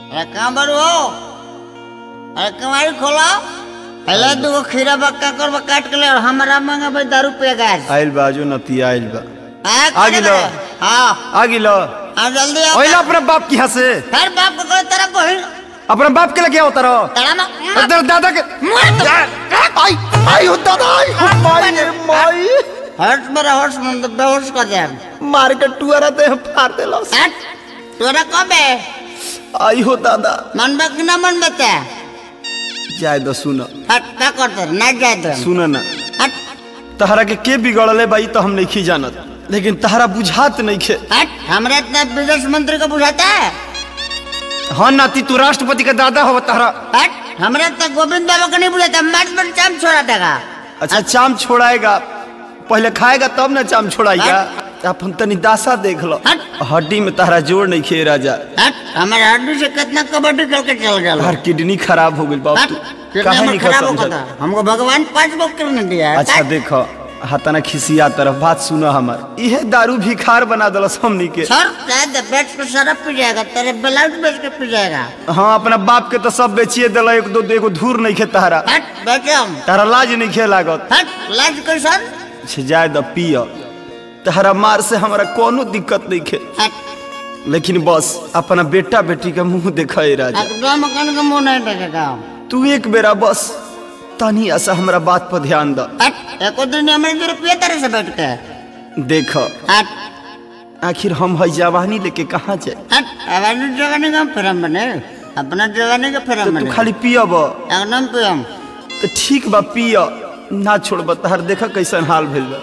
अरे कहाँ बारू हो अरे कमारी खोलो पहले दूगो खीरा बक्का कर काट के ले और हमारा मांगा भाई दारू पे गैस आइल बा जो नती आइल बा हाँ, आ गिलो। हाँ आ गिलो हाँ जल्दी आओ ओइला अपने बाप की यहाँ से फिर बाप को कोई तरह बहन अपने बाप के लगे उतर तड़ा ना उधर दादा के आई आई हो दादा आई हो माई रे माई हर्ष मेरा हर्ष मन तो बेहोश कर दे मार के टुअरा दे फाड़ देलो हट तोरा कब है आई हो दादा मन में कि ना मन में ते जाय दो सुन हट क्या करते ना जाए तो सुन ना हट तहरा के के बिगड़ले बाई तो हम नहीं जानत लेकिन तहरा बुझात नहीं खे हट हमारे इतना विदेश मंत्री को बुझाता है हाँ नाती तू राष्ट्रपति का दादा हो तहरा हट हमारे इतना गोविंद बाबा को नहीं बुझाता मार्च पर चाम छोड़ा देगा अच्छा चाम छोड़ाएगा पहले खाएगा तब ना चाम छोड़ाएगा अपन तनी दासा देख लो हट। हड्डी में तहरा जोड़ नहीं खे राजा हट हमारे हड्डी से कितना कबड्डी खेल के चल गया हर किडनी खराब हो गई बाप हट तू कितना काहे हमारा नहीं खराब खा होगा समझत? था हमको भगवान पांच बुक करने दिया है अच्छा हट। देखो हतना खिसिया तरफ बात सुनो हमार इहे दारू भिखार बना दलस हमनी के सर शायद बेच के शराब पी जाएगा तेरे ब्लाउज बेच के पी जाएगा हाँ अपना बाप के तो सब बेचिए दिल एक दो एगो धूर नहीं खे तहरा हट बेचे हम तहरा लाज नहीं खे लागत हट लाज कैसन छे जाए द पिय तहरा मार से हमारा कोनो दिक्कत नहीं खे हट लेकिन बस अपना बेटा बेटी का मुंह देखा राजा एकदम मकान का मुंह नहीं देखेगा तू एक बेरा बस तनी ऐसा हमरा बात पर ध्यान द हट एको दिन हमारे दो रुपये तरह से बैठ के देख हट आखिर हम है जवानी लेके कहाँ जाए हट हमारी जवानी का फिरम बने अपना जवानी का फिरम तो बने तू खाली पियब एकदम पियम तो ठीक बा पिय ना छोड़ब तहर देख कैसन हाल भेल बा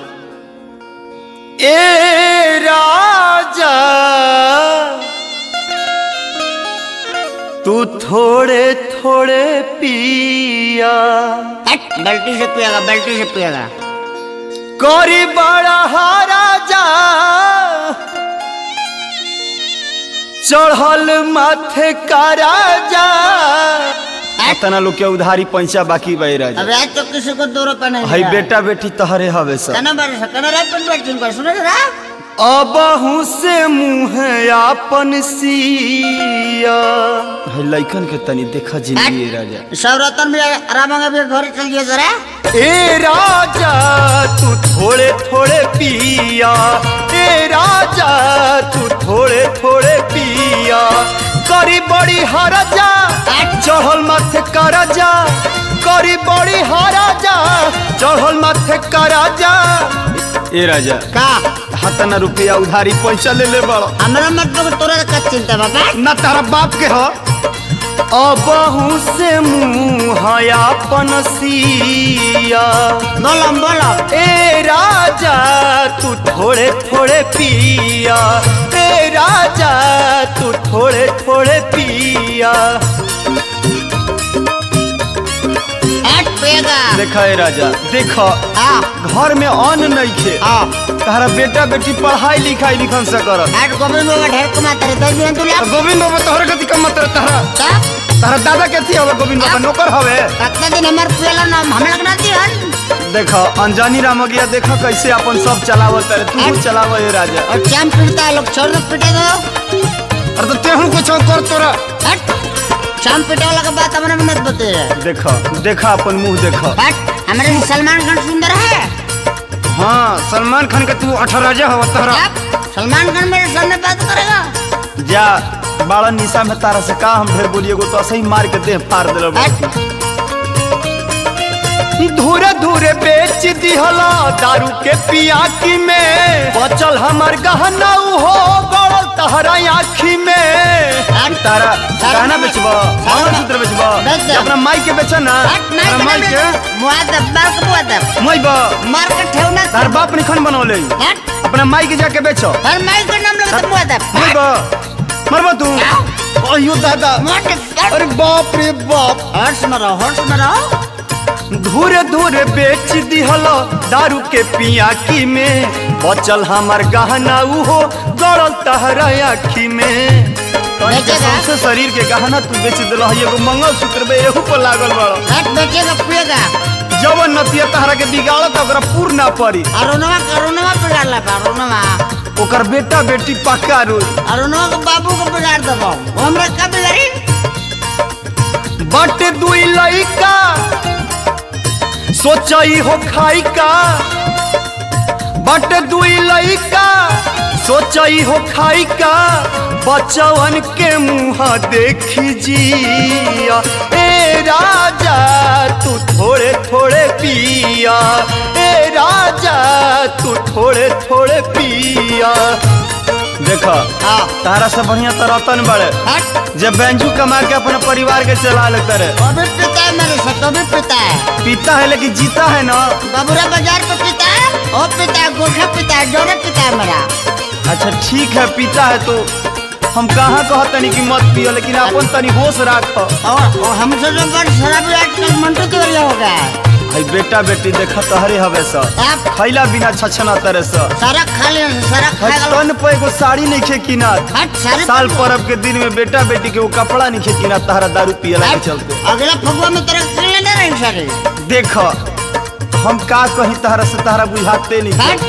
ए राजा तू थोड़े थोड़े पिया हट बाल्टी से पिएगा बाल्टी से पिएगा करी बड़ा राजा चढ़ल माथे का राजा तना लोग के उधारी पैसा बाकी बह राजा अबे आज तो किसी को दो रुपये नहीं हई दिया। बेटा बेटी तहरे हवे सब कना बारे से कना रात पर बैठ जिनको सुनो जरा अबहू से मुंह आपन सिया हई लइकन के तनी देखा जिंदगी राजा सौरतन भी आराम भी घर चलिए जरा ए राजा तू थोड़े थोड़े पिया ए राजा तू थोड़े थोड़े पिया करी बड़ी हराजा चढ़ल माथे कराजा करी बड़ी हराजा चढ़ल माथे कराजा ए राजा का हतना रुपया उधारी पैसा ले ले बड़ो हमरा मतलब तोरा का चिंता बाबा ना तारा बाप के हो अबहू से मुंह आपन सिया बोलम बोलो ए राजा तू थोड़े थोड़े पिया ए राजा तू थोड़े थोड़े पिया हट पिएगा देखा ए राजा देखो आ घर में अन्न नहीं खे आ तारा बेटा बेटी पढ़ाई लिखाई लिखन से कर हट गोविंद बाबा ढेर कमाते रहे दस दिन तू लाख गोविंद बाबा तोहर गति का मत तारा का तारा दादा के थी हवे गोविंद बाबा नौकर हवे कितना दिन हमार पियला नाम हम लोग ना दिहन देखो अनजानी रामगिया देखो कैसे अपन सब चलावत है तू चलाव ए राजा और चाम पीटता है लोग छोड़ दो पीटे दो अरे तो तेहू कुछ कर तोरा हट चाम पीटे वाला का बात हमारे में मत बताइए देखो देखा अपन मुंह देखो हट हमारे लिए सलमान खान सुंदर है हाँ सलमान खान का तू अठराजा हो तोहरा क्या सलमान खान मेरे सामने बात करेगा जा बाड़ा निशा में तारा से का हम ढेर बोलिए गो तो ऐसे ही मार के देह फाड़ दिलो हट धूरे धूरे बेच दिहला दारू के पियाकी में बचल हमर गहना उ हो गड़ल तहरा आखी में तारा गहना बेचबो मंगलसूत्र बेचबो बेच दे। अपना माई के बेच ना हट नहीं अपना माई के मुआदब मार के मुआदब मोइबो मार के ठेवना तार बाप निखन बनौले हट अपना माई के जाके बेचो हर माई का नाम लगा तो मुआदब मोइबो मरबो तू अयो दादा मोटे अरे बाप रे बाप हर्ष में रहो हर्ष में रहो धूरे धूरे बेच दिहल दारू के पियाकी में बचल हमर गहना उहो गड़ल तहरा आखी में बेचेगा? सबसे शरीर के गहना तू बेच दिल एगो मंगलसूत्र बे एहू पर लागल बड़ हट बेचेगा पिएगा जवन नतिया तहरा के बिगाड़त ओकरा पूर ना पड़ी अरुणवा करुणवा बिगाड़ ला अरुणवा ओकर बेटा बेटी पक्का रोई अरुणवा के बाबू को बिगाड़ देबो वो हमरा का बिगाड़ी बाटे दुई लइका सोचई हो खाई का बाटे दुई लइका सोचई हो खाई का बचवन के मुँह देखी जिया ए राजा तू थोड़े थोड़े पिया ए राजा तू थोड़े थोड़े पिया देखा हाँ तारा से बढ़िया तो रतन बड़े हट जब बैंजू कमा के अपने परिवार के चला लेते रहे वो भी पिता है मेरे से तो भी पिता है पीता है लेकिन जीता है ना बबुरा बाजार पे पिता है वो पिता है गोठा पिता है जोड़े पिता है मेरा अच्छा ठीक है पीता है तो हम कहाँ कह तनी कि मत पियो लेकिन अपन तनी होश राख और और हमसे जो बड़ शराबी आजकल मंटू तिवारी हो गया है भाई बेटा बेटी देखा तहरे हवे सा आप खैला बिना छछना तरह सा सारा खा लिया सारा खा भाई गया तन पे एगो साड़ी नहीं खे किना हट सारे साल पर्व के दिन में बेटा बेटी के वो कपड़ा नहीं खे किना तहरा दारू पियला के चलते अगला फगुआ में तेरा कर लेना रही सारे देख हम का कहीं तहरा से तहरा बुझाते नहीं हट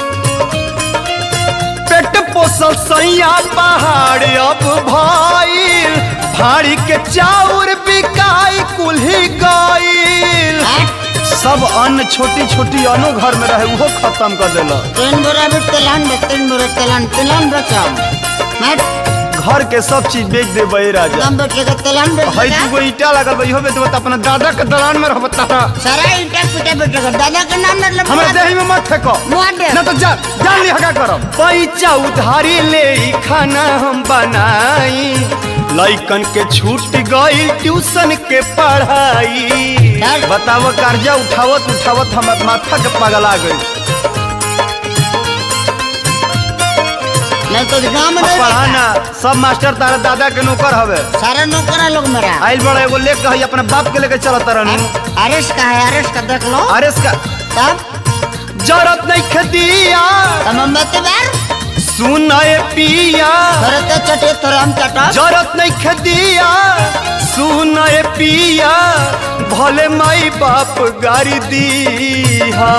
पेट पोसल सैया पहाड़ अब भाईल भाड़ी के चाउर बिकाई कुल्ही गईल हट सब अन्न छोटी छोटी अनो घर में रहे वो खत्म कर देला तीन बोरा भी तेलान बे तीन बोरा तेलान तेलान बचाओ हट घर के सब चीज बेच दे बे राजा कम बेचेगा तेलान हई बेचेगा दूगो ईटा लगल बा इहो बेचबा त अपना दादा के दलान में रहबा तारा सारा ईटा पिटा बेचेगा दादा के नाम मतलब हमरा देही में मत फेंको मुआ दे ना तो जा जान ली हगा करब पैसा उधारी ले ई खाना हम बनाई लइकन के छूट गईल ट्यूशन के पढ़ाई यार। बताव कर्जा उठावत उठावत हमर माथा के पगला गई नहीं तो गाँव में नहीं पढ़ाना सब मास्टर तारा दादा के नौकर हवे देखा। सारा नौकर है लोग मेरा आइल बड़ा एगो लेके हई अपने बाप के लेके चलत रहनु अरेस का है अरेस का देख लो अरे इसका तब जरत नहीं खदिया तब हम बते बार सुन ए पिया थोड़े तो चटे थोड़े हम चटो जरत नहीं खदिया सुन ए पिया भले माई बाप गारी दीहा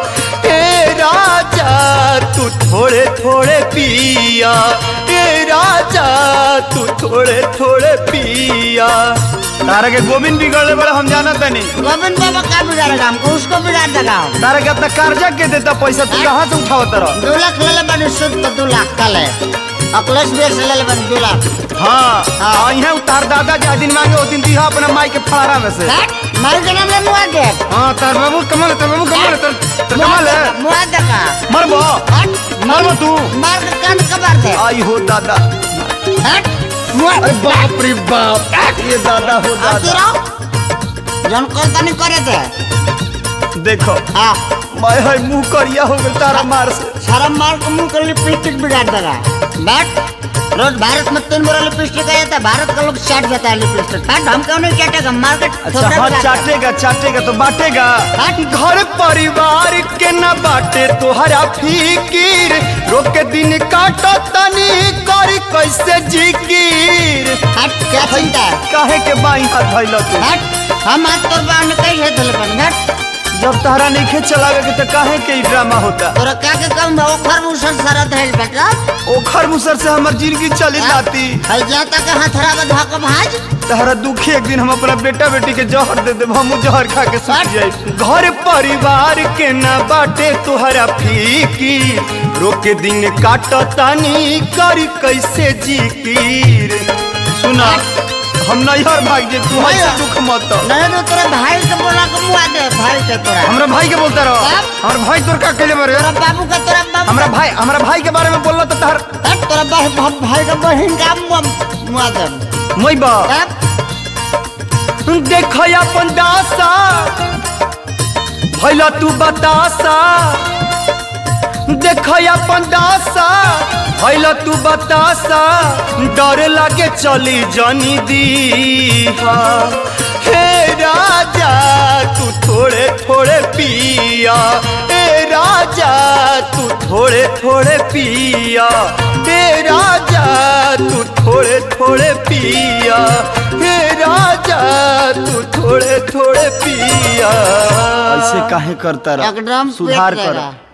ए राजा तू थोड़े थोड़े पिया ए राजा तू थोड़े थोड़े पिया तारा के गोविंद बिगड़ले बड़े हम जाना तनी गोविंद बाबा का बिगाड़ेगा हमको उसको बिगाड़ देगा तारा के अपना कर्जा के देता पैसा तू कहाँ से उठावत रह दो लाख ले ले बने सुद तो दो लाख का ले अकलेश बेस ले ले बने दो लाख हाँ हाँ यहाँ उतार दादा जा दिन मांगे वो दिन दिहा अपना माई के फड़ारा में से हट मार के नाम ले मुआ दे हाँ तार बाबू कमाल है, तार बाबू कमाल है, तार तार कमाल है मुआ देगा मरबो हट मरबो तू मार के कान कबार दे आई हो दादा हट मुआ अरे बाप रे बाप ये दादा हो आती दादा रहो जन करता नहीं करे थे देखो हाँ मैं है मुंह करिया हो गया तारा मार से सारा मार के मुंह कर लिपस्टिक बिगाड़ देगा बैठ रोज भारत में तीन बोरा लिपस्टिक आ जाता है भारत का लोग चाट जाता है लिपस्टिक बैठ हम क्यों नहीं चाटेगा मार्केट अच्छा हाँ चाटेगा चाटेगा तो बांटेगा घर परिवार के न बाटे तोहरा फिकीर रोक के दिन काटो तनी करी कैसे जिकीर हट क्या चिंता है काहे के बाई हाथ धैल तू हट हम आज तोर बाण कैसे धल बन हट जब तहरा नहीं खे चलावे के तो काहे के ई ड्रामा होता तोरा क्या के काम बा ओखर मुसर सारा धैल बेटा ओखर मुसर से हमर जिंदगी चली जाती हई जाता के हथरा में धक भाज तहरा दुखी एक दिन हम अपना बेटा बेटी के जहर दे देब हम जहर खा के सूख जाई घर परिवार के न बाटे तोहरा फीकी रोके दिन काट तानी करी कैसे जिकीर सुना हम नैहर भाग जे तू ऐसे दुख मत नहीं तो तोरा भाई के बोला के मुआ दे भाई के तोरा हमरा भाई के बोलता रहो क्या? हमर भाई तोर का कहले बारे तोरा बाबू का तोरा बाबू हमरा भाई हमरा भाई के बारे में बोलला तो तहर हट तोरा भाई भाई का बहन का मुआ मुआ दे मई बा हट देख अपन दासा भैला तू बतासा देख अपन दासा भैला तू बतासा डर लागे चली जनी दीहा हे राजा तू थोड़े थोड़े पिया हे राजा तू थोड़े थोड़े पिया हे राजा तू थोड़े थोड़े पिया हे राजा तू थोड़े थोड़े पिया ऐसे काहे करता एकदम सुधार पेट कर रहेगा।